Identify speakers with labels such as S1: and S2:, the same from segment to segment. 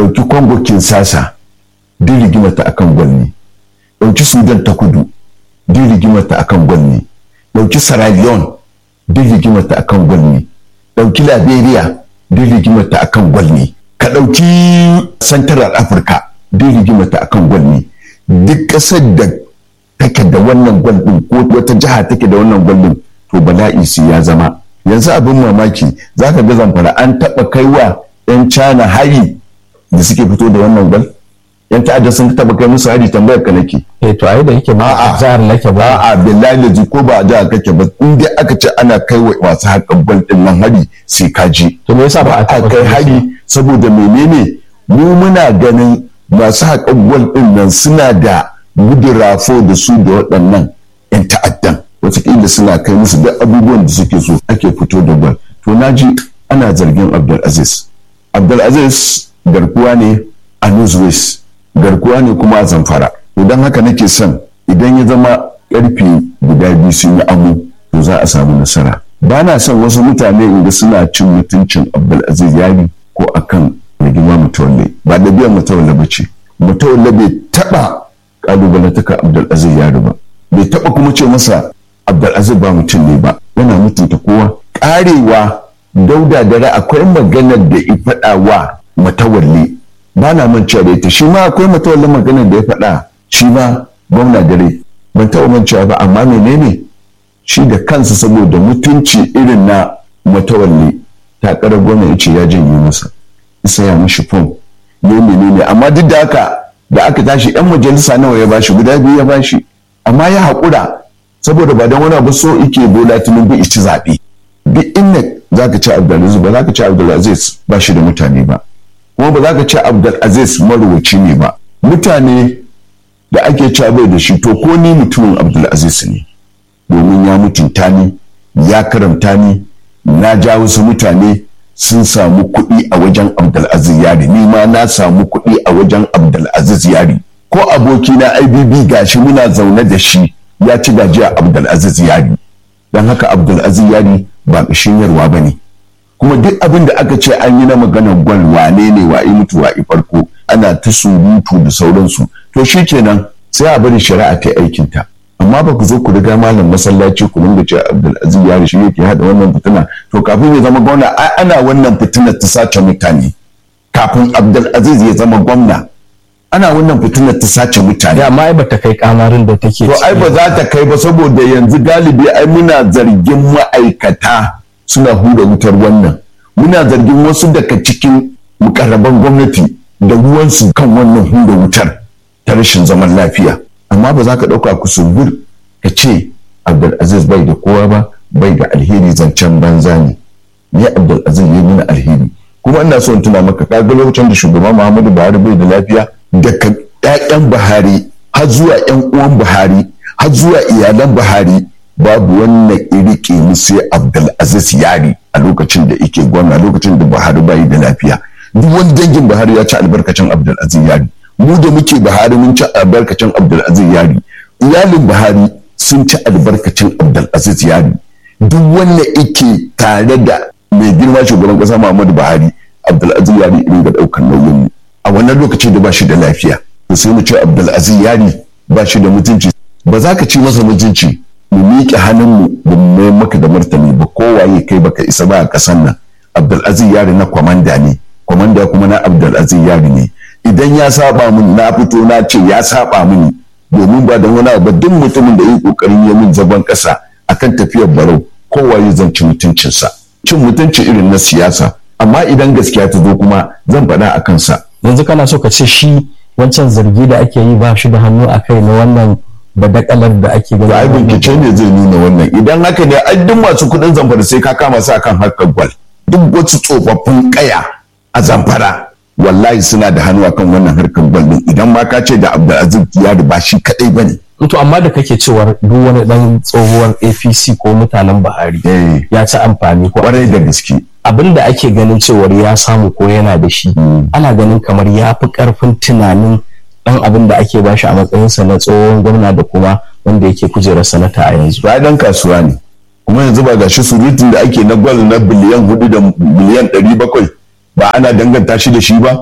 S1: ɗauki kongo kinsasa duk rigimata akan gwal ne ɗauki sudan ta kudu duk rigimata akan gwal ne ɗauki sierra leone duk rigimata akan gwal ne ɗauki liberia duk rigimata akan gwal ne ka ɗauki central africa duk rigimata akan gwal ne duk ƙasar da take da wannan gwal ɗin ko wata jiha take da wannan gwal ɗin to bala'i su ya zama yanzu abin mamaki za ka ga zamfara an taɓa kaiwa 'yan cana hari da suke fito da wannan gwal yan ta'adda sun taɓa kai musu hari tambayar ka nake
S2: eh to ai da yake ba a jihar nake ba
S1: a'a billahi da ko ba a jihar kake ba in dai aka ce ana kai wa masu haƙan gwal ɗin nan hari sai ka je
S2: to me yasa ba a
S1: a
S2: taɓa
S1: kai hari saboda menene mu muna ganin masu haƙan gwal ɗin nan suna da gudurafo da su da waɗannan 'yan ta'addan wataƙila suna kai musu duk abubuwan da suke so ake fito da gwal to na ji ana zargin abdulaziz abdulaziz garkuwa ne a newsways garkuwa ne kuma a zamfara to don haka nake son idan ya zama ƙarfe guda biyu sun yi amo to za a samu nasara ba na son wasu mutane inda suna cin mutuncin abdulaziz yari ko akan rigima mutawalle ba da biyan mutawalle ba ce mutawalle bai taɓa ƙalubalantaka abdulaziz yari ba bai taɓa kuma ce masa abdulaziz ba mutum ne ba yana mutunta kowa ƙarewa dauda dare akwai maganar da ya faɗa wa matawalle ba na mancewa da ita shi ma akwai matawalle maganar da ya faɗa shi ma gwamna dare ban taɓa mancewa ba amma menene shi da kansa saboda mutunci irin na matawalle takarar gwamna ya ce ya janye masa isa ya mishi fom ne menene amma duk da haka da aka tashi yan majalisa nawa ya bashi guda biyu ya bashi amma ya haƙura saboda ba don wani abu so ike bola tinubu ici zaɓe duk inda za ka ci abdulaziz ba za ka ci abdulaziz ba shi da mutane ba kuma ba za ka ci abdulaziz marubuci ne ba mutane da ake ci bai da shi to ko ni mutumin abdulaziz ne domin ya mutunta ni ya karamta ni na ja wasu mutane sun samu kuɗi a wajen abdulaziz yari ni ma na samu kuɗi a wajen abdulaziz yari ko abokina ibb gashi muna zaune da shi ya ci gajiya abdulaziz yari don haka abdulaziz yari ba ƙashin yarwa ba ne kuma duk abin da aka ce an yi na maganar gwal wane ne wa mutu wa farko ana ta surutu da sauransu to shi kenan sai a bari shari'a ta aikinta amma ba ku zo ku riga malam masallaci ku dinga ce abdulaziz yari shi yake hada wannan fitina to kafin ya zama gwamna ai ana wannan fitinar ta sace mutane kafin abdulaziz ya zama gwamna ana wannan fitinar ta sace mutane
S2: da amma ai bata kai kamarin da take
S1: to ai ba za ta kai ba saboda yanzu galibi ai muna zargin ma'aikata suna hura wutar wannan muna zargin wasu daga cikin mukarraban gwamnati da ruwansu kan wannan hura wutar ta rashin zaman lafiya amma ba za ka ɗauka kusurbur ka ce abdulaziz bai da kowa ba bai da alheri zancen banza ne ne abdulaziz ya nuna alheri kuma ina so in tuna maka kaga lokacin da shugaban muhammadu buhari bai da lafiya daga 'ya'yan buhari har zuwa 'yan uwan buhari har zuwa iyalan buhari babu wannan irike mu sai abdulaziz yari a lokacin da yake gwamna lokacin da buhari bai da lafiya duk wani dangin buhari ya ci albarkacin abdulaziz yari mu da muke buhari mun ci albarkacin abdulaziz yari iyalin buhari sun ci albarkacin abdulaziz yari duk wanda yake tare da mai girma shugaban kasa muhammadu buhari abdulaziz yari irin ga daukar nauyin mu a wannan lokacin da ba shi da lafiya to sai mu ce abdulaziz yari ba shi da mutunci ba za ka ci masa mutunci mu miƙe hannunmu ba mu mai maka da martani ba kowaye kai baka isa ba a ƙasan nan abdulaziz yari na kwamanda ne kwamanda kuma na abdulaziz yari ne idan ya saba mun na fito na ce ya saba mini domin ba da wani abu duk mutumin da yi kokarin ya min zaban ƙasa akan tafiyar barau kowaye zan ci mutuncinsa cin mutunci irin na siyasa amma idan gaskiya ta zo kuma zan faɗa a kansa
S2: yanzu kana so ka ce shi wancan zargi da ake yi ba shi da hannu a kai na wannan badakalar da ake gani
S1: ai bincike ne zai nuna wannan idan haka ne ai duk masu kuɗin zamfara sai ka kama su akan harkar gwal duk wasu tsofaffin kaya a zamfara wallahi suna da hannu akan wannan harkar gwal din idan ma ka ce da abdulaziz yari ba shi kadai bane
S2: to amma da kake cewar duk wani dan tsohuwar apc ko mutanen buhari
S1: eh
S2: ya ci amfani ko
S1: kwarai da gaske
S2: abin da ake ganin cewar ya samu ko yana da shi ana ganin kamar ya fi karfin tunanin dan abin da ake bashi a matsayinsa na tsohon gwamna da kuma wanda yake kujerar sanata a yanzu
S1: to ai dan kasuwa ne kuma yanzu ba gashi surutun da ake na gwal na biliyan hudu da biliyan ɗari bakwai ba ana danganta shi da shi ba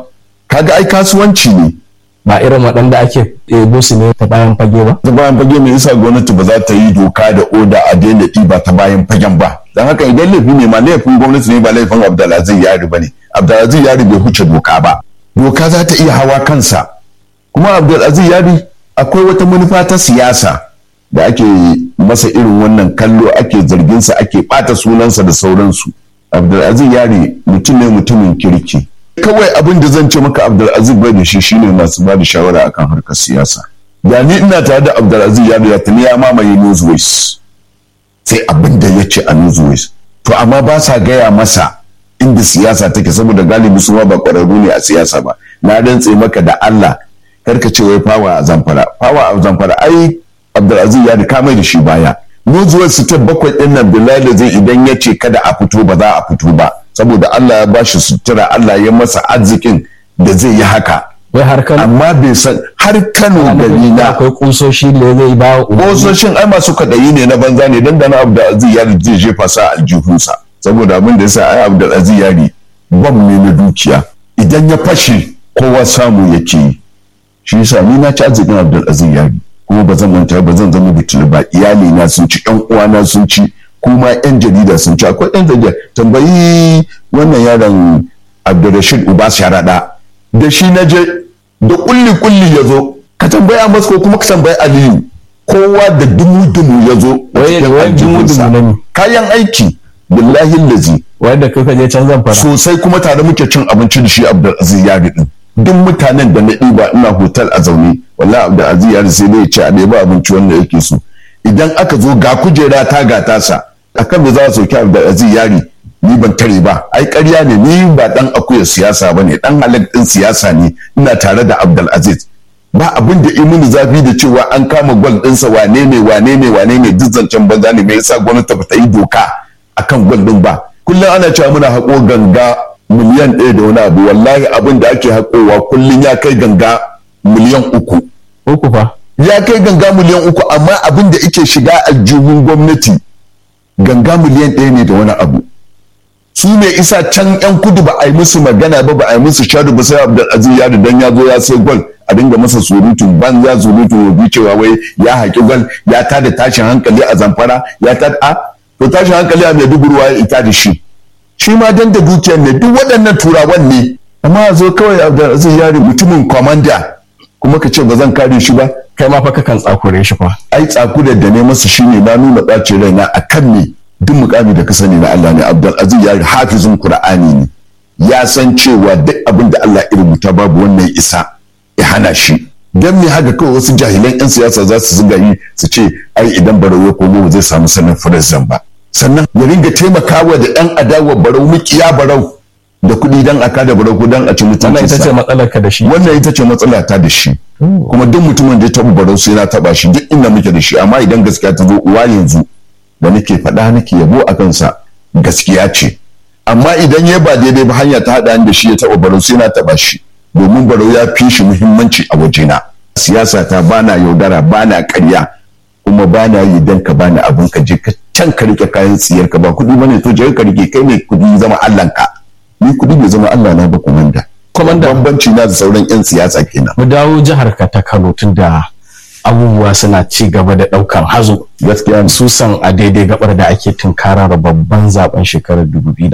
S1: kaga ai kasuwanci ne
S2: ba irin waɗanda ake ɗebo su ne ta bayan fage ba
S1: ta bayan fage mai isa gwamnati ba za ta yi doka da oda a daina ɗiba ta bayan fagen ba don haka idan laifi ne ma laifin gwamnati ne ba laifin abdulaziz yari ba ne abdulaziz yari bai huce doka ba doka za ta iya hawa kansa kuma abdulaziz yari akwai wata manufa ta siyasa da ake masa irin wannan kallo ake zarginsa ake ɓata sunansa da sauransu abdulaziz yari mutum ne mutumin kirki kawai abin da zan ce maka abdulaziz bai da shi shine masu ba da shawara akan harkar siyasa da ni ina tare da abdulaziz yari ya tuni ya mamaye newsways sai abin da ya ce a newsways to amma ba sa gaya masa inda siyasa take saboda galibi su ma ba ƙwararru ne a siyasa ba na rantse maka da Allah karka ce wai fawa a zamfara fawa a zamfara ai abdulaziz ya ka mai da shi baya nuzuwar su ta bakwai din nan bilal zai idan ya ce kada a fito ba za a fito ba saboda Allah ya bashi sutura Allah ya masa arzikin da zai yi haka
S2: wai har Kano
S1: amma bai san har Kano gari na
S2: akwai kusoshi da zai ba
S1: kososhin ai masu kadayi ne na banza ne dan da na abdulaziz ya zai jefa sa aljihunsa saboda abin da yasa ai abdulaziz yari bam ne na dukiya idan ya fashe kowa samu yake yi shi yasa ni na ci arzikin abdulaziz yari kuma ba zan manta ba zan zama bitul ba iyali na sun ci yan uwana sun ci kuma yan jarida sun ci akwai yan jarida tambayi wannan yaron abdulrashid uba sharada da shi na je da kulli kulli ya zo ka tambaya masu ko kuma ka tambayi aliyu kowa da dumu dumu ya zo kayan aiki billahi lazi
S2: wanda kuka je can zan fara
S1: sosai kuma tare muke cin abinci da shi abdulaziz yari din duk mutanen da na ɗiba ina hotel a zaune wallahi abdulaziz yari sai dai ce a ɗeba abinci wanda yake so idan aka zo ga kujera ta ga tasa akan da za a sauki abdulaziz yari ni ban tare ba ai ƙarya ne ni ba dan akuyar siyasa ba ne dan halak ɗin siyasa ne ina tare da abdulaziz ba abin da imini zafi da cewa an kama gwal ɗinsa wane ne wane ne wane ne duk zancen banza ne me yasa gwamnati ba ta yi doka akan gwal ɗin ba kullum ana cewa muna haƙo ganga miliyan ɗaya da wani abu wallahi abin da ake haƙowa kullum ya kai ganga miliyan uku
S2: uku fa
S1: ya kai ganga miliyan uku amma abin da ike shiga aljihun gwamnati ganga miliyan ɗaya ne da wani abu su ne isa can yan kudu ba a yi musu magana ba ba a yi musu sharu ba sai abdulaziz ya dan ya zo ya sai gwal a dinga masa surutun ban ya surutun ya bi cewa wai ya haƙi gwal ya tada tashin hankali a zamfara ya tada a to tashin hankali a maiduguri ya ita da shi shi ma dan da dukiyar ne duk waɗannan turawan ne amma a zo kawai abdulaziz yari mutumin kwamanda kuma ka ce ba zan kare shi ba
S2: kai ma fa kakan tsakure shi fa
S1: ai tsakurar da ne masa shine na nuna ɓacin raina a kan me duk mukami da ka sani na Allah ne abdulaziz yari hafizin qur'ani ne ya san cewa duk abin da Allah ya rubuta babu wannan isa ya hana shi dan me haka kawai wasu jahilan yan siyasa za su zuga yi su ce ai idan barau ya komo zai samu sanin firizan ba sannan ya ringa taimakawa da ɗan adawa barau mukiya barau da kuɗi dan a kada barau ko dan a ci mutuncinsa
S2: wannan ita ce matsalar ka da shi
S1: wannan ita ce matsala ta da shi kuma duk mutumin da ya taɓa barau sai na taɓa shi duk inda muke da shi amma idan gaskiya ta zo uwa yanzu da nake faɗa nake yabo a kansa gaskiya ce amma idan ya ba daidai ba hanya ta haɗa da shi ya taɓa barau sai na taɓa shi domin barau ya fi shi muhimmanci a wajena siyasa ta bana yaudara bana ƙarya kuma bana yi dan ka bani abin ka je ka can ka rike kayan tsiyar ka ba kuɗi bane to je ka rike kai ne kuɗi zama Allah ka ni kuɗi bai zama Allah na ba komanda
S2: komanda
S1: bambanci na da sauran yan siyasa kenan
S2: mu dawo jihar ka ta Kano tunda abubuwa suna ci gaba da ɗaukan hazo
S1: gaskiya
S2: susan a daidai gabar da ake tunkarar babban zaben shekarar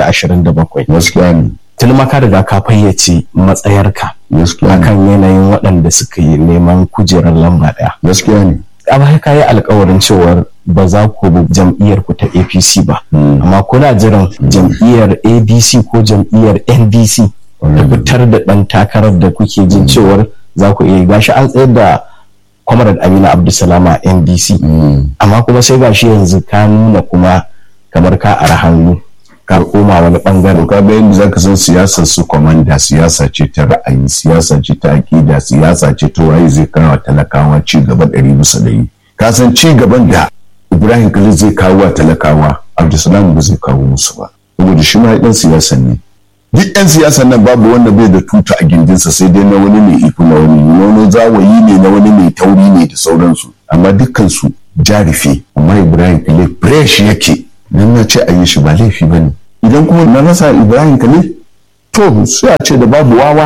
S2: 2027
S1: gaskiya ne
S2: tun maka riga ka fayyace matsayarka
S1: gaskiya ne
S2: akan yanayin waɗanda suka yi neman kujerar lamba ɗaya
S1: gaskiya ne
S2: a baya ka yi alkawarin cewar ba za ku bi jam'iyyar ku ta apc ba amma kuna jiran jam'iyyar abc ko jam'iyyar ndc da fitar da ɗan takarar da kuke jin cewar za ku iya gashi an tsayar da kwamarar amina abdulsalama ndc amma kuma sai gashi yanzu ka nuna kuma kamar ka ara hannu ka koma wani bangare
S1: ka ga yadda zaka san siyasar su komanda siyasa ce ta ra'ayi siyasa ce ta akida siyasa ce ta waye zai kawo talakawa ci gaba ɗari bisa ɗari ka san ci gaban da ibrahim kalil zai kawo wa talakawa abdulsalam ba zai kawo musu ba saboda shi ma ɗan siyasan ne duk 'yan siyasan nan babu wanda bai da tuta a gindinsa sai dai na wani mai iko na wani na wani zawayi ne na wani mai tauri ne da sauransu amma dukkansu jarife amma ibrahim kalil fresh yake dan na ce a yi shi ba laifi ba ne idan kuma na rasa ibrahim kalil to sai a ce da babu wawa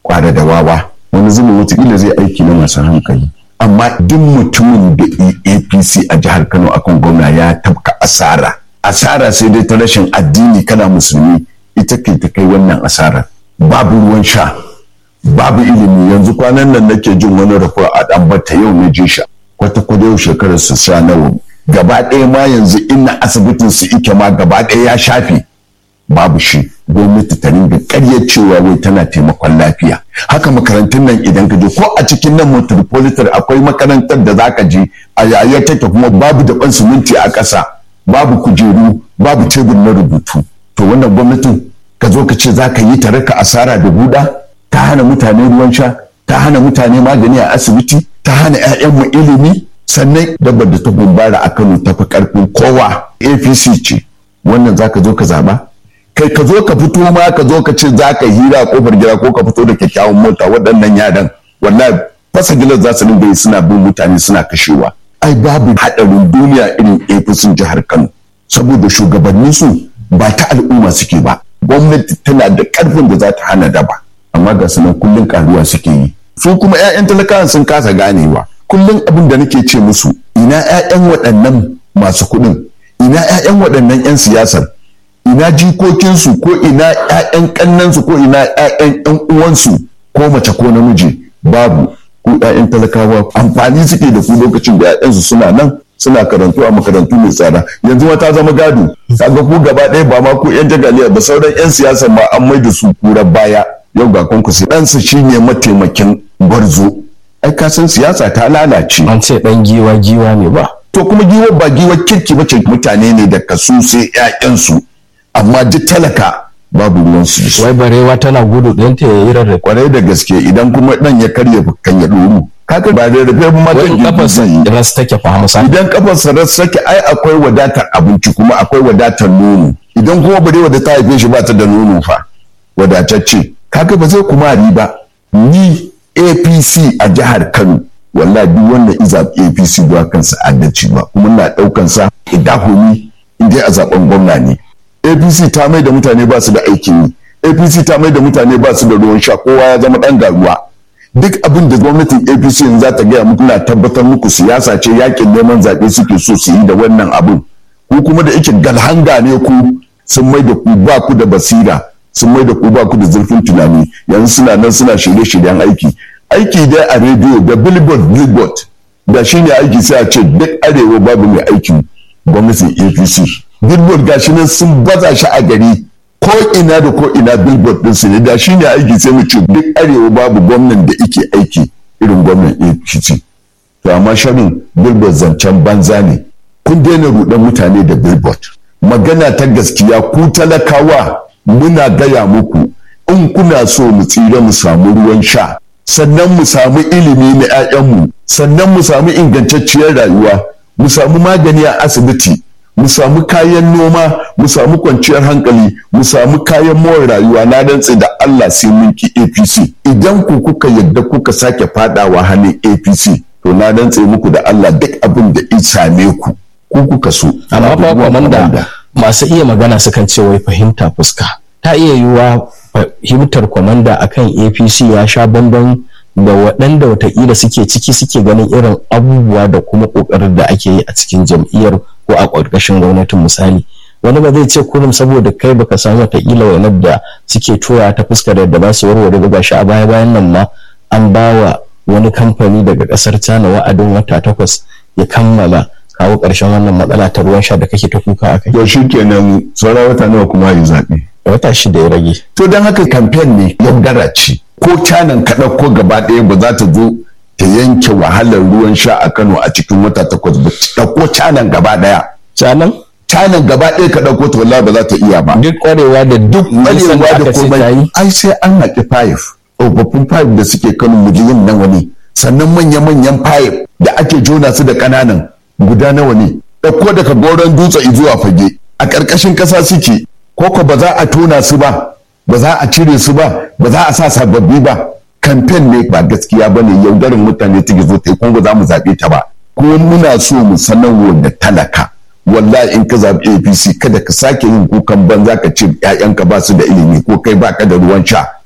S1: kwada da wawa wani zuma wataƙila zai aiki na masu hankali amma duk mutumin da apc a jihar kano akan gwamna ya tabka asara asara sai dai ta rashin addini kana musulmi ita ke ta kai wannan asara babu ruwan sha babu ilimi yanzu kwanan nan nake jin wani rafa a ɗambata yau na ji sha kwata kwata yau shekarar su sha nawa gaba ɗaya ma yanzu ina asibitin su ike ma gaba ɗaya ya shafe babu shi gwamnati ta ringa ƙaryar cewa wai tana taimakon lafiya haka makarantun nan idan ka je ko a cikin nan metropolitan akwai makarantar da zaka je a yayar take kuma babu daban siminti a ƙasa babu kujeru babu tebur na rubutu to wannan gwamnatin ka zo ka ce za ka yi ta raka asara da buɗa ta hana mutane ruwan sha ta hana mutane magani a asibiti ta hana 'ya'yanmu ilimi sannan dabbar da ta gumbara a kano ta fi karfin kowa apc ce wannan za ka zo ka zaba kai ka zo ka fito ma ka zo ka ce za ka hira a kofar gida ko ka fito da kyakkyawan mota waɗannan yaran wallahi fasa gilas za su dinga yi suna bin mutane suna kashewa ai babu haɗarin duniya irin apc jihar kano saboda shugabannin su ba ta al'umma suke ba gwamnati tana da ƙarfin da za ta hana daba amma ga sanan kullum karuwa suke yi su kuma 'ya'yan talakawan sun kasa ganewa kullum abin da nake ce musu ina 'ya'yan waɗannan masu kuɗin ina 'ya'yan waɗannan 'yan siyasar ina jikokinsu ko ina 'ya'yan ƙannansu ko ina 'ya'yan 'yan uwansu ko mace ko namiji babu ku 'ya'yan talakawa amfani suke da ku lokacin da 'ya'yansu suna nan suna karantu a makarantu mai tsada yanzu ma ta zama gado kaga ku gaba ɗaya ba ma ku 'yan jagaliya ba sauran 'yan siyasa ma an mai da su kurar baya yau ga kunkusi ɗansa shine mataimakin gwarzo ai ka san siyasa ta lalace
S2: an ce dan giwa giwa ne ba
S1: to kuma giwa ba giwa kirki ba ce mutane ne da kasu sai ƴaƴansu amma duk talaka babu ruwan su
S2: wai barewa tana gudu ɗin ta yayi rarrafe
S1: kwarai da gaske idan kuma dan ya karye kan ya ɗoru kaga ba da rufe ba matan
S2: wai kafarsa ras take fa hamsa
S1: idan kafarsa ras take ai akwai wadatar abinci kuma akwai wadatar nono idan kuma barewa da ta haife shi ba ta da nono fa wadatacce kaga ba zai kuma riba ni apc a jihar kano wallahi duk wanda iza apc ba kansa adalci ba kuma na daukan sa idahumi indai a zaben gwamna ne apc ta mai da mutane ba su da aikin yi apc ta mai da mutane ba su da ruwan sha kowa ya zama dan garuwa duk abin da gwamnatin apc yanzu za ta gaya muku na tabbatar muku siyasa ce yakin neman zaɓe suke so su yi da wannan abin ku kuma da yake galhanga ne ku sun mai da ku ba ku da basira sun mai da ku ba ku da zurfin tunani yanzu suna nan suna shirye-shiryen aiki aiki dai a rediyo da billboard billboard da shi ne aiki sai a ce duk arewa babu mai aikin gwamnatin apc billboard ga shi nan sun baza shi a gari ko ina da ko ina billboard din su ne da shi ne aiki sai mu ce duk arewa babu gwamnan da yake aiki irin gwamnan apc to amma sharin billboard zancen banza ne kun daina rudan mutane da billboard magana ta gaskiya ku talakawa muna gaya muku in kuna so mu tsira mu samu ruwan sha sannan mu samu ilimi na 'ya'yanmu sannan mu samu ingantacciyar rayuwa mu samu magani a asibiti mu samu kayan noma mu samu kwanciyar hankali mu samu kayan more rayuwa na dantse da Allah sai mun ki APC idan ku kuka yadda kuka sake fadawa hannun APC to na dantse muku da Allah duk abin da in same ku ku kuka so
S2: amma fa kwamanda masu iya magana sukan ce wai fahimta fuska ta iya yiwuwa fahimtar kwamanda akan apc ya sha bambam da waɗanda watakila suke ciki suke ganin irin abubuwa da kuma ƙoƙarin da ake yi a cikin jam'iyyar ko a ƙarƙashin gwamnatin misali wani ba zai ce kurum saboda kai baka samu watakila wani da suke tura ta fuskar yadda ba su warware ba gashi a baya bayan nan ma an ba wa wani kamfani daga ƙasar China wa'adin wata takwas ya kammala kawo ƙarshen wannan matsala ta ruwan sha da kake ta kuka a kai.
S1: to shi kenan sauran wata nawa kuma yi zaɓe
S2: wata shida ya rage.
S1: to don haka kamfen ne yaudara ce ko canan ka ɗauko gaba ɗaya ba za ta zo ta yanke wahalar ruwan sha a kano a cikin wata takwas ba ɗauko canan gaba ɗaya
S2: canan
S1: canan gaba ɗaya ka ɗauko ta wallahi ba za ta iya ba
S2: duk ƙwarewa da duk nisan da
S1: ƙwarewa da
S2: aka ce ta yi
S1: komai ai sai an haƙi fayif tsofaffin fayif da suke kano miliyan nawa ne sannan manya-manyan fayif da ake jona su da ƙananan guda nawa ne ɗauko daga goron dutse zuwa fage a ƙarƙashin ƙasa suke koko ba za a tona su ba ba za a cire su ba ba za a sa sababbi ba kamfen ne ba gaskiya ba ne yaudarin mutane take zo ta yi kuma ba za mu zaɓe ta ba kuma muna so mu sanarwa da talaka wallahi in ka zaɓi apc kada ka sake yin kukan banza ka ce 'ya'yanka ba su da ilimi ko kai ba ka da ruwan sha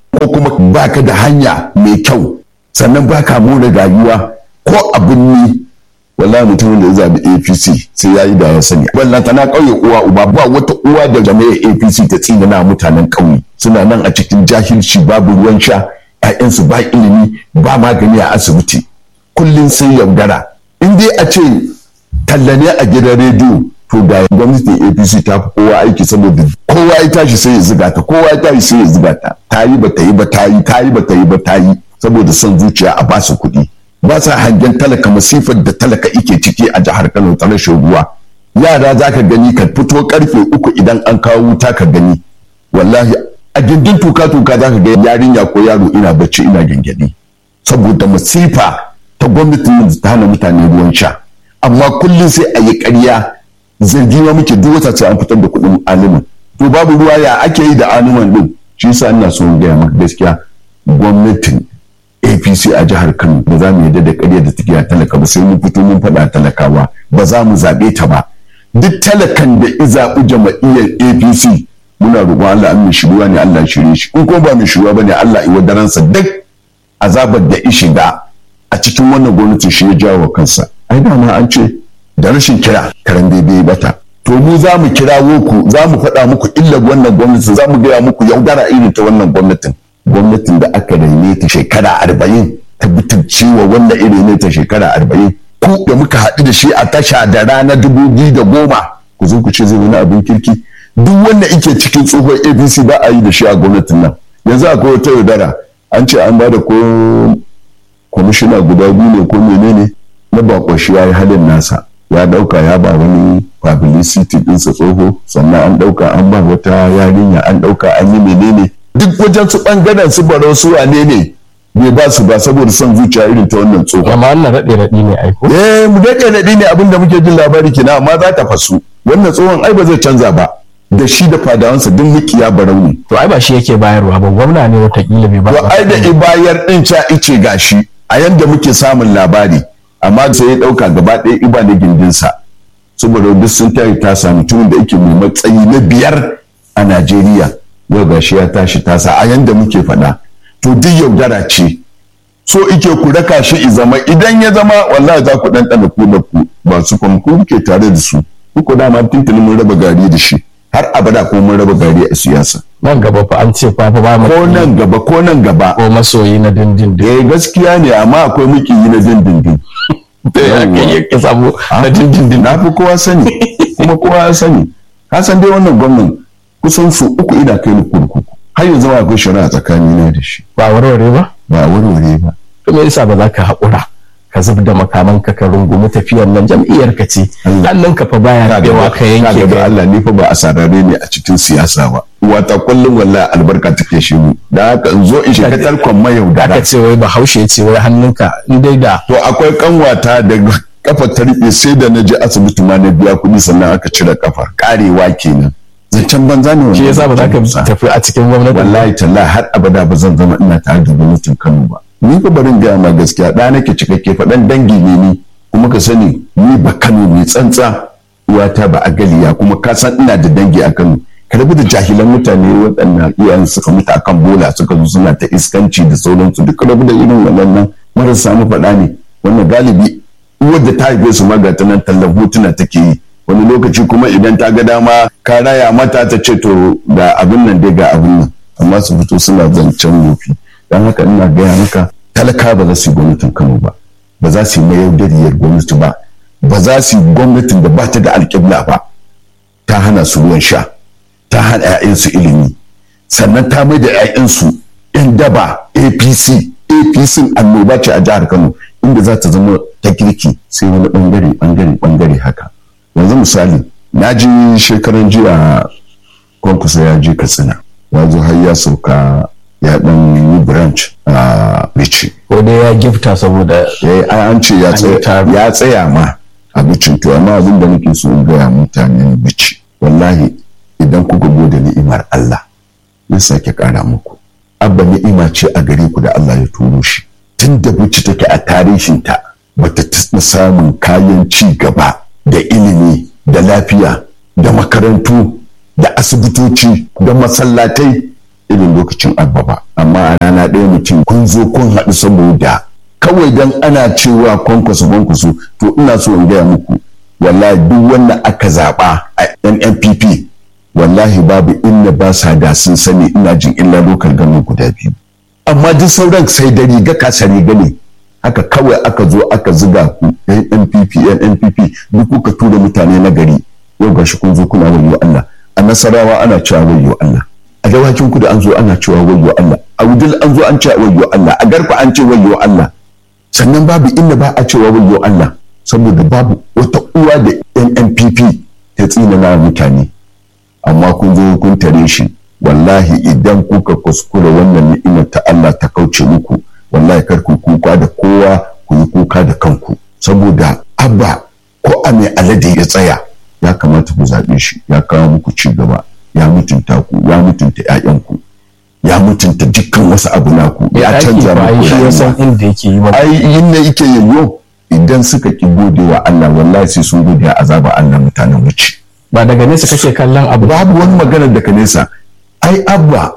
S1: ko kuma baka da hanya mai kyau sannan baka more rayuwa ko abin ni wallahi mutumin da ya zabi apc sai ya yi da ya sani wallan tana kauye uwa uba ba wata uwa da jami'ar apc ta tsinana mutanen kauye suna nan a cikin jahilci babu ruwan sha ƴaƴansu ba ilimi ba magani a asibiti kullum sai yaudara in dai a ce tallane a gidan rediyo to da gwamnatin apc ta fi kowa aiki saboda kowa ya tashi sai ya ziga ta kowa ya tashi sai ya ziga ta ta yi ba ta yi ba ta yi ta yi ba ta yi ba ta yi saboda son zuciya a basu kuɗi ba sa hangen talaka masifar da talaka ike ciki a jihar kano ta rashin ruwa yara za ka gani ka fito karfe uku idan an kawo wuta ka gani wallahi a gindin tuka-tuka za ka ga yarinya ko yaro ina bacci ina gyangyaɗi saboda masifa ta gwamnatin ta hana mutane ruwan sha amma kullum sai a yi ƙarya zargi ma muke duk wata sai an fitar da kuɗin alimin to babu ruwa ya ake yi da aliman din shi yasa ina so in gaya maka gaskiya gwamnatin apc a jihar kano ba za mu yarda da ƙarya da take talaka ba sai mun fito mun faɗa talakawa ba za mu zaɓe ta ba duk talakan da i zaɓi jama'iyyar apc muna roƙon allah an mai shiruwa ne allah shirye shi in ko ba mai shiruwa ba ne allah iwa daransa duk azabar da i shiga a cikin wannan gwamnati shi ya jawo kansa ai dama an ce da rashin kira karen bebe bata to mu za mu kirawo ku za mu faɗa muku illar wannan gwamnatin za mu gaya muku yaudara irin ta wannan gwamnatin gwamnatin da aka raine ta shekara arba'in ta bitirce wa wannan iri ne ta shekara arba'in ku da muka haɗu da shi a tasha da rana dubu biyu da goma ku zo ku ce zai wani abin kirki duk wanda ike cikin tsohon apc ba a yi da shi a gwamnatin nan yanzu akwai wata yaudara an ce an ba da ko kwamishina guda biyu ne ko menene na bakon shi ya yi halin nasa ya dauka ya ba wani publicity dinsa tsoho sannan an dauka an ba wata yarinya an dauka an yi menene duk wajen su bangaren su baro su wane ne bai ba su ba saboda son zuciya irin ta wannan tsoho
S2: amma wannan raɗe raɗi ne aiko
S1: eh mu daɗe daɗi ne abinda muke jin labari kina amma za ta fasu wannan tsohon ai ba zai canza ba da shi da fadawansa duk mikiya barau ne
S2: to ai ba shi yake bayarwa ba gwamna ne watakila bai ba
S1: to ai da ibayar din ca ice gashi a yanda muke samun labari amma sai ya dauka gaba ɗaya iba da gindinsa saboda duk sun tare ta samu mutumin da yake mai matsayi na biyar a Najeriya yau gashi ya tashi tasa a yanda muke faɗa to duk yaudara ce so ike ku raka shi i zama idan ya zama wallahi za ku ɗanɗana ku da ku ba su kuma ku ke tare da su ku dama tuntuni mun raba gari da shi har abada ko mun raba gari a siyasa
S2: nan gaba fa an ce fa fa ba mu
S1: ko nan gaba ko nan gaba
S2: ko masoyi na dindindin
S1: eh gaskiya ne amma akwai mukiyi na dindindin
S2: da ya kai ya ka samu na dindindin
S1: na fi kowa sani kuma kowa ya sani ka san dai wannan gwamnan kusan su uku ina kai ni kurkuku har yanzu ma akwai shari'a tsakanina da shi
S2: ba warware ba
S1: ba warware ba
S2: to me yasa ba za ka haƙura ka zub da makaman ka ka rungumi tafiyar nan jam'iyyar ka ce hannun ka fa baya yawa ka yanke
S1: ga Allah ni fa ba a sarare ne a cikin siyasa ba wata kullum wallahi albarka take shi mu da haka in zo in shiga tarkon mayaudara
S2: aka ce wai bahaushe ce wai hannunka in dai da
S1: to akwai kanwata da kafa ta riɓe sai da na je asibiti ma na biya kuɗi sannan aka cire kafa karewa kenan zancen banza ne
S2: shi yasa ba za ka tafi a cikin gwamnati
S1: wallahi tallahi har abada ba zan zama ina tare da gwamnatin Kano ba ni fa barin gaya ma gaskiya ɗa nake cikakke faɗan dangi ne ni kuma ka sani ni ba Kano mai tsantsa uwata ba a galiya kuma ka san ina da dangi a Kano ka rabu da jahilan mutane waɗannan iyayen suka mutu akan bola suka zo suna ta iskanci da sauransu duk rabu da irin waɗannan marasa mu faɗa ne wannan galibi uwar da ta haife su maga ta nan tallan hotuna take yi wani lokaci kuma idan ta ga dama ka raya mata ta ce to ga abin nan dai ga abin nan amma su fito suna zancen wofi don haka ina gaya maka talaka ba za su yi gwamnatin kano ba ba za su yi mayaudariyar gwamnati ba ba za su yi gwamnatin da ba ta da alƙibla ba ta hana su ruwan sha ta hana 'ya'yansu ilimi sannan ta mai da 'ya'yansu 'yan daba apc apc annoba ce a jihar kano inda za ta zama ta kirki sai wani bangare bangare bangare haka yanzu misali na ji shekaran jiya kwankusa ya je katsina ya zo har ya sauka ya dan yi branch a bici
S2: ko dai ya gifta saboda
S1: an ce ya tsaya ma a bicin to amma abin da nake so in gaya mutanen bici wallahi idan kuka gode ni'imar Allah zai sake kara muku abba ni'ima ce a gare ku da Allah ya turo shi tun da bici take a tarihinta bata taɓa samun kayan ci gaba da ilimi da lafiya da makarantu da asibitoci da masallatai irin lokacin abba ba amma a rana ɗaya mutum kun zo kun haɗu saboda kawai dan ana cewa kwankwaso kwankwaso to ina so in gaya muku wallahi duk wanda aka zaɓa a NNPP wallahi babu inda ba sa da sun sani ina jin illa lokal gano guda biyu amma duk sauran sai da riga kasa riga ne haka kawai aka zo aka ziga ku NNPP NNPP duk kuka tura mutane na gari yau gashi kun zo kuna wayo Allah a Nasarawa ana cewa wayo Allah a dawakin ku da an zo ana cewa wayo Allah a wudil an zo an ce wayo Allah a garfa an ce wayo Allah sannan babu inda ba a cewa wayo Allah saboda babu wata uwa da NNPP ta tsina na mutane amma kun zo kun tare shi wallahi idan kuka kuskura wannan ni'imar ta Allah ta kauce muku wallahi kar ku kuka da kowa ku yi kuka da kanku saboda abba ko a mai alade ya tsaya ya kamata ku zaɓe shi ya kawo muku ci gaba ya mutunta ku ya mutunta ƴaƴanku ya mutunta dukkan wasu abu naku ya canza muku
S2: shi ya san inda yake yi ba
S1: ai inda yake yayyo idan suka ki gode wa Allah wallahi sai sun gode wa azaba Allah mutanen wuce
S2: ba daga nesa kake kallon abu
S1: babu wani magana daga nesa ai abba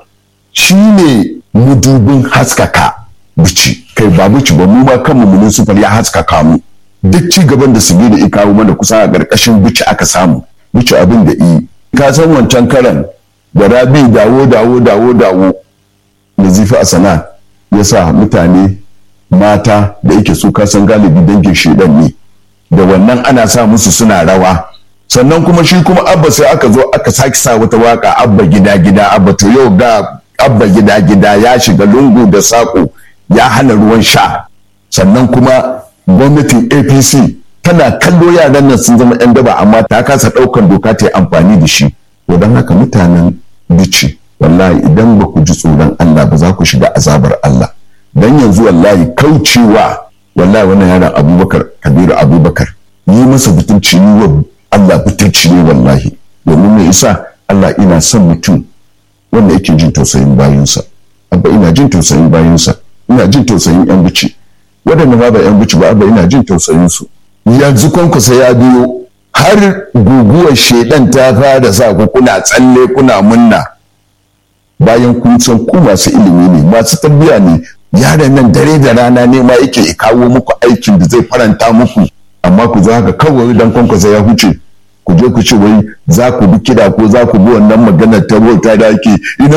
S1: shine mudubin haskaka bici kai ba bici ba mu ma kanmu municipal ya haskaka mu duk ci gaban da su da ya kawo mana kusa a ƙarƙashin bici aka samu bici abin da yi ka san wancan karan da rabi dawo dawo dawo dawo nazifi a sana ya sa mutane mata da yake su kasan galibi dangin shedan ne da wannan ana sa musu suna rawa sannan kuma shi kuma abba sai aka zo aka sake sa wata waka abba gida gida abba to yau ga abba gida gida ya shiga lungu da saƙo ya hana ruwan sha sannan kuma gwamnatin apc tana kallo yaran nan sun zama 'yan daba amma ta kasa ɗaukan doka ta yi amfani da shi to don haka mutanen bici wallahi idan ba ku ji tsoron allah ba za ku shiga azabar allah dan yanzu wallahi kaucewa wallahi wannan yaran abubakar kabiru abubakar yi masa butulci yi wa allah butulci ne wallahi domin mai isa allah ina son mutum wanda yake jin tausayin bayansa abba ina jin tausayin bayansa ina jin tausayin yan bici waɗanda ma ba yan bici ba abba ina jin tausayin su yanzu kwankwasa ya biyo har guguwar shedan ta fara sa ku kuna tsalle kuna munna bayan kun san ku masu ilimi ne masu tarbiyya ne yaron nan dare da rana ne ma yake kawo muku aikin da zai faranta muku amma ku zo haka kawai dan kwankwasa ya huce ku je ku ce wai za ku bi kida ko za ku bi wannan maganar ta bauta da ake ina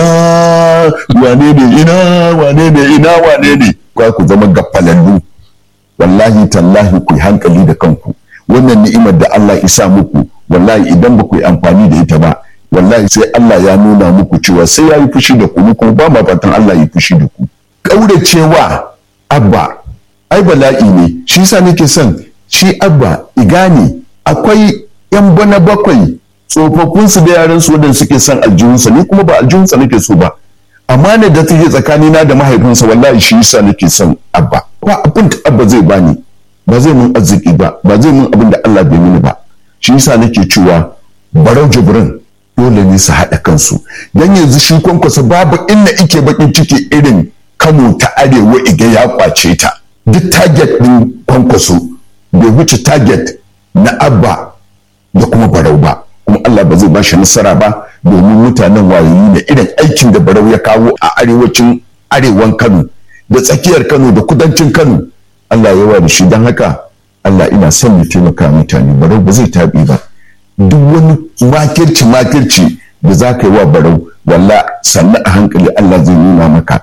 S1: wane ne ina wane ne ina wane ne kwa ku zama gafalallu wallahi tallahi ku yi hankali da kanku wannan ni'imar da Allah isa muku wallahi idan ba ku yi amfani da ita ba wallahi sai Allah ya nuna muku cewa sai ya yi fushi da ku kuma ba ma fatan Allah ya fushi da ku kauracewa abba ai bala'i ne shi yasa nake son shi abba igane akwai yan bana bakwai tsofaffinsu da yaransu wadanda suke son aljihunsa ni kuma ba aljihunsa nake so ba amma ne da take tsakanina da mahaifinsa wallahi shi yasa nake son abba ba abin da abba zai bani ba zai mun arziki ba ba zai mun abin da Allah bai mini ba shi yasa nake cewa barau jibrin dole ne su haɗa kansu dan yanzu shi kwankwasa babu inda ike bakin ciki irin Kano ta arewa iga ya kwace ta duk target din kwankwaso bai wuce target na abba da kuma barau ba kuma Allah ba zai bashi nasara ba domin mutanen wayoyi ne irin aikin da barau ya kawo a arewacin arewan Kano da tsakiyar Kano da kudancin Kano Allah ya yawa da shi don haka Allah ina son ya taimaka mutane barau ba zai taɓi ba duk wani makirci makirci da za ka yi wa barau walla sannan a hankali Allah zai nuna maka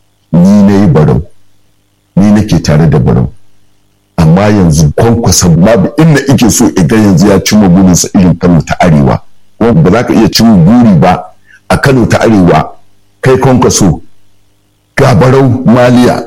S1: ni na yi barau ni nake tare da barau amma yanzu kwankwasa babu inda ike so iga yanzu ya cimma burinsa irin kano ta arewa kuma ba za ka iya cimma buri ba a kano ta arewa kai kwankwaso ga barau maliya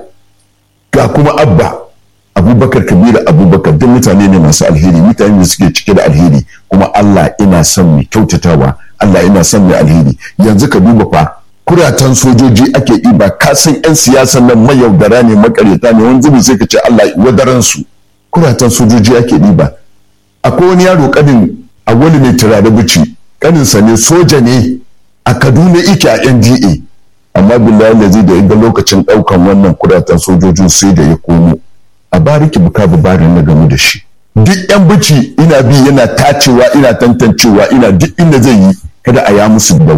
S1: ga kuma abba abubakar kabiru abubakar duk mutane ne masu alheri mutane da suke cike da alheri kuma allah ina son mai kyautatawa allah ina son mai alheri yanzu ka duba fa kuratan sojoji ake ɗiba kasan 'yan siyasan nan mayaudara ne makaryata ne wani zubi sai ka ce Allah wadaran su kuratan sojoji ake ɗiba akwai wani yaro kanin a wani mai turare bici kaninsa ne soja ne a kaduna ike a nda amma billahi lazi da inda lokacin ɗaukan wannan kuratan sojojin sai da ya komo a bariki buka barin na gamu da shi duk yan bici ina bi yana tacewa ina tantancewa ina duk inda zai yi kada a ya musu da wani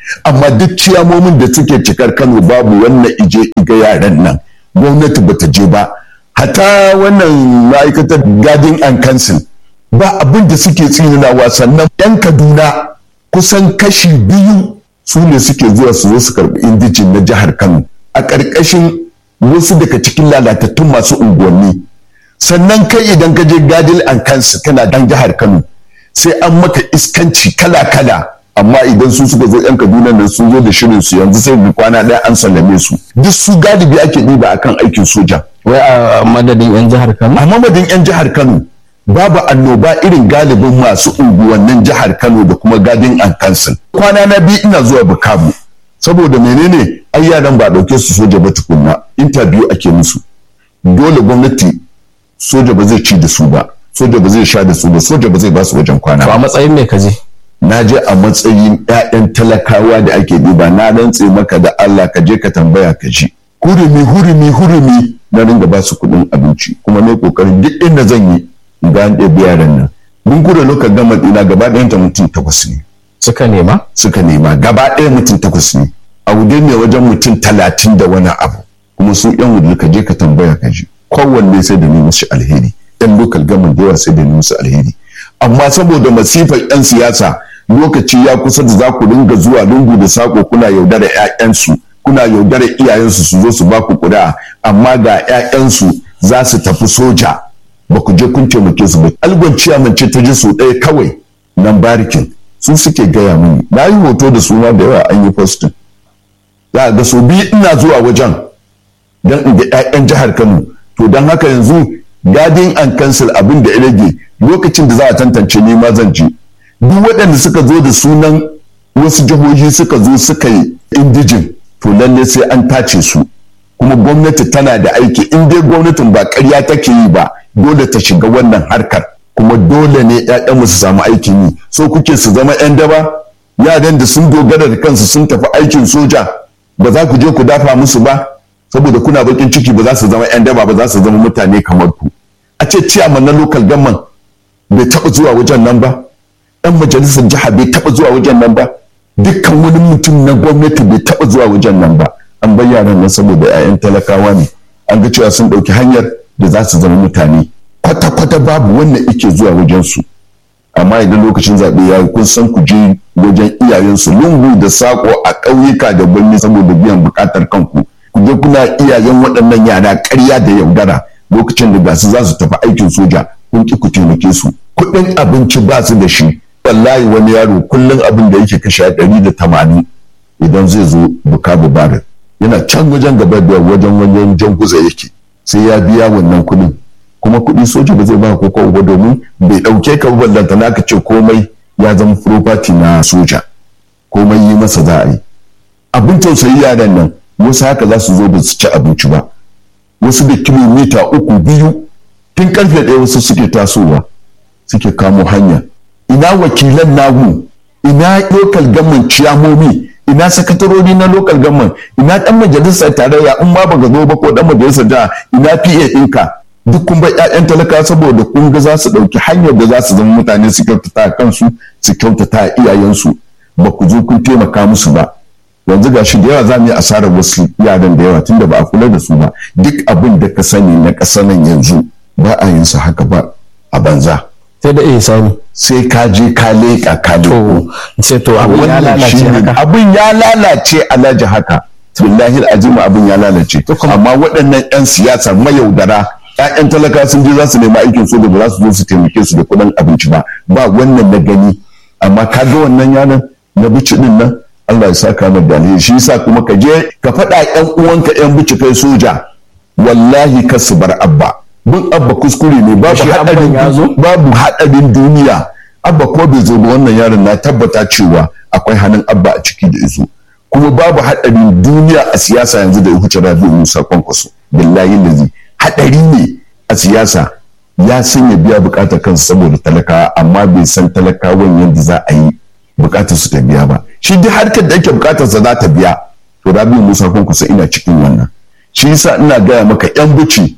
S1: amma duk ciyamomin da suke cikar kano babu wannan ije iga yaran nan gwamnati bata je ba hata wannan ma'aikatar gadin and council ba abin da suke tsininawa sannan yan kaduna kusan kashi biyu su ne suke zuwa su zo su karbi indijin na jihar kano a ƙarƙashin wasu daga cikin lalatattun masu unguwanni sannan kai idan ka je gadil and council kana dan jihar kano sai an maka iskanci kala-kala amma idan su suka zo yan kaduna nan sun zo da shirin su yanzu sai bi kwana ɗaya an sallame su duk su galibi ake ɗiba akan aikin soja
S2: wai a madadin yan jihar Kano
S1: a mamadin yan jihar kano babu annoba irin galibin masu unguwannin jihar kano da kuma gadin an kansil kwana na biyu ina zuwa bukabu saboda menene ai yaran ba dauke su soja ba tukunna interview ake musu dole gwamnati soja ba zai ci da su ba soja ba zai sha da su ba soja ba zai ba su wajen kwana
S2: to a matsayin me kaje
S1: na je a matsayin 'ya'yan talakawa da ake ɗiba na rantse maka da Allah ka je ka tambaya ka ji hurumi hurumi hurumi na ringa ba su kuɗin abinci kuma ne kokarin duk inda zan yi in ga an ɗebi yaran nan mun kura lokacin gama ɗina gaba ɗayan ta mutum takwas ne
S2: suka nema
S1: suka nema gaba ɗaya mutum takwas ne a wude ne wajen mutum talatin da wani abu kuma su yan wudu ka je ka tambaya ka ji kowanne sai da ni musu alheri yan lokal gama da yawa sai da ni musu alheri amma saboda masifar yan siyasa lokaci ya kusa da za ku dinga zuwa lungu da sako kuna yaudara 'ya'yansu kuna yaudara iyayensu su zo su ba ku ƙuri'a amma ga 'ya'yansu za su tafi soja ba ku je kun taimake su ba algon ciyaman ce ta ji su ɗaya kawai nan barikin su suke gaya mini na yi hoto da suna da yawa an yi postin za a ga so biyu ina zuwa wajen don in ga 'ya'yan jihar kano to don haka yanzu gadin an cancel abin da ya rage lokacin da za a tantance ni ma zan je duk waɗanda suka zo da sunan wasu jihohi suka zo suka yi indijin to lalle sai an tace su kuma gwamnati tana da aiki in dai gwamnatin ba ƙarya take yi ba dole ta shiga wannan harkar kuma dole ne mu su samu aikin yi so kuke su zama 'yan daba yaran da sun dogara da kansu sun tafi aikin soja ba za ku je ku dafa musu ba saboda kuna bakin ciki ba za su zama 'yan daba ba za su zama mutane kamar ku a ce ciyaman na local government bai taɓa zuwa wajen nan ba ɗan majalisar jiha bai taɓa zuwa wajen nan ba dukkan wani mutum na gwamnati bai taɓa zuwa wajen nan ba an bar yaran nan saboda 'ya'yan talakawa ne an ga cewa sun ɗauki hanyar da za su zama mutane kwata-kwata babu wannan ike zuwa wajen su amma idan lokacin zaɓe ya yi kun san ku je wajen iyayensu lungu da sako a ƙauyuka da birni saboda biyan buƙatar kanku ku je kuna iyayen waɗannan yara ƙarya da yaudara lokacin da gasu za su tafi aikin soja kun ki ku taimake su kuɗin abinci ba su da shi wallahi wani yaro kullum abin da yake kashe ɗari da tamanin idan zai zo bukabu barin yana can wajen gaba da wajen wajen jan guza yake sai ya biya wannan kuɗin kuma kuɗi soja ba zai ba ko ba domin bai ɗauke ka ballanta naka ce komai ya zama property na soja komai yi masa za a yi abin tausayi yaran nan wasu haka za su zo ba su ci abinci ba wasu da kilomita uku biyu tun karfe ɗaya wasu suke tasowa suke kamo hanya ina wakilan nagu ina lokal gaman ciyamomi ina sakatarori na lokal gaman ina dan majalisar tarayya in ma baka zo ba ko dan majalisar jiha ina PA ɗinka duk kun bar ƴaƴan talaka saboda kun ga za su ɗauki hanyar da za su zama mutane su kyautata kansu su kyautata iyayensu ba ku zo kun taimaka musu ba yanzu ga shi da yawa za mu yi asarar wasu yaran da yawa tunda ba a kula da su ba duk abin da ka sani na ƙasar nan yanzu ba a yin sa haka ba a banza
S2: sai da iya sani
S1: sai ka je ka leƙa ka
S2: to sai to abin ya lalace haka
S1: abin ya lalace alhaji haka billahi azima abin ya lalace amma waɗannan 'yan siyasa mayaudara ƴaƴan talaka sun je za su nemi aikin soja ba za su zo su taimake su da kuɗin abinci ba ba wannan na gani amma ka ga wannan yanan na bici din nan Allah ya saka mai da alheri shi yasa kuma ka je ka faɗa ƴan uwanka ƴan bici kai soja wallahi ka su bar abba bin abba kuskure ne babu haɗarin babu haɗarin duniya abba ko bai zo ba wannan yaron na tabbata cewa akwai hannun abba a ciki da izo kuma babu haɗarin duniya a siyasa yanzu da ya huce rabi musa kwankwaso billahi lazi haɗari ne a siyasa ya san ya biya bukatar kansa saboda talakawa amma bai san talakawan yadda za a yi bukatar su ta biya ba shi duk harkar da ake bukatar sa za ta biya to rabi musa kwankwaso ina cikin wannan shi yasa ina gaya maka yan buci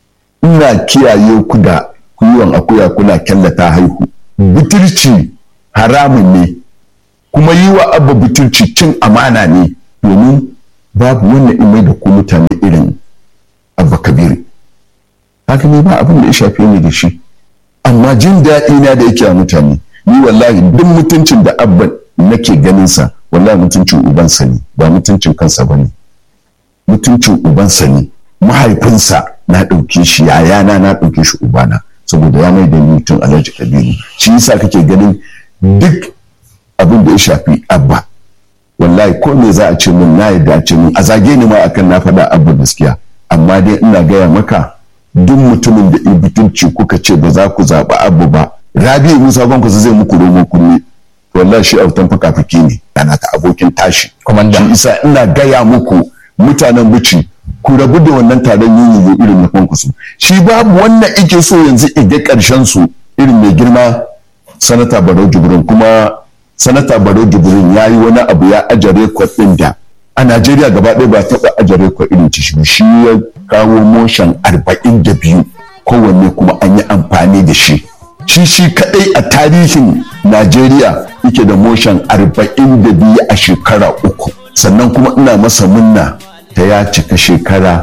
S1: ina kiyaye ku da kiwon akuya kuna kyallata haihu butirci haramun ne kuma yi wa abba butulci cin amana ne domin babu wannan imai da ku mutane irin abba kabiri haka ne ba abin da ya shafe ni da shi amma jin daɗi na da yake a mutane ni wallahi duk mutuncin da abba nake ganin sa wallahi mutuncin ubansa ne ba mutuncin kansa ba ne mutuncin ubansa ne mahaifinsa na ɗauke shi yayana na ɗauke shi ubana saboda ya mai da mutum alhaji kabiru shi yasa kake ganin duk abin da ya shafi abba wallahi ko me za a ce min na yadda a ce min a zage ni ma akan na faɗa abba gaskiya amma dai ina gaya maka duk mutumin da in butunci kuka ce ba za ku zaɓi abu ba rabi musa banku zai muku romo kunne wallahi shi autan fuka-fuki ne yana ta abokin tashi shi isa ina gaya muku mutanen bici ku rabu da wannan taron yin irin na kwankwaso shi babu wannan ike so yanzu iga karshen su irin mai girma sanata barau jibrin kuma sanata barau jibrin ya yi wani abu ya aje rekod ɗin da a najeriya gaba ɗaya ba taɓa aje rekod irin ci shi ya kawo motion arba'in da biyu kowanne kuma an yi amfani da shi shi shi kaɗai a tarihin najeriya yake da motion arba'in da biyu a shekara uku sannan kuma ina masa munna ta ya cika shekara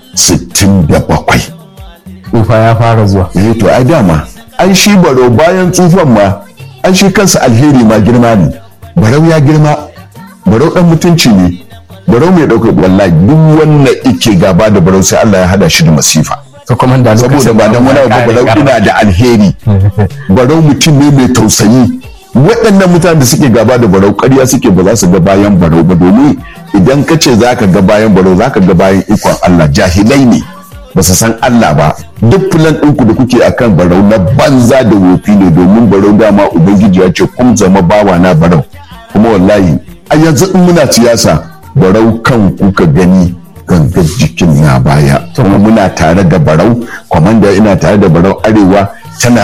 S1: 67
S2: tsufa ya fara zuwa
S1: eh to ai dama an shi baro bayan tsufan ma an shi kansa alheri ma girma ne barau ya girma barau dan mutunci ne barau mai ɗaukar wallahi duk wannan ike gaba da barau sai Allah ya hada shi da masifa
S2: to komanda
S1: saboda ba dan wani abu barau ina da alheri barau mutum ne mai tausayi waɗannan mutanen da suke gaba da barau ƙarya suke ba za su ga bayan barau ba domin idan ka ce za ka ga bayan barau za ka ga bayan ikon Allah jahilai ne ba su san Allah ba duk filan ɗinku da kuke akan barau na banza da wofi ne domin barau dama ubangiji ya ce kun zama bawa na barau kuma wallahi a yanzu in muna siyasa barau kan kuka gani gangar jikin na baya kuma muna tare da barau kwamanda ina tare da barau arewa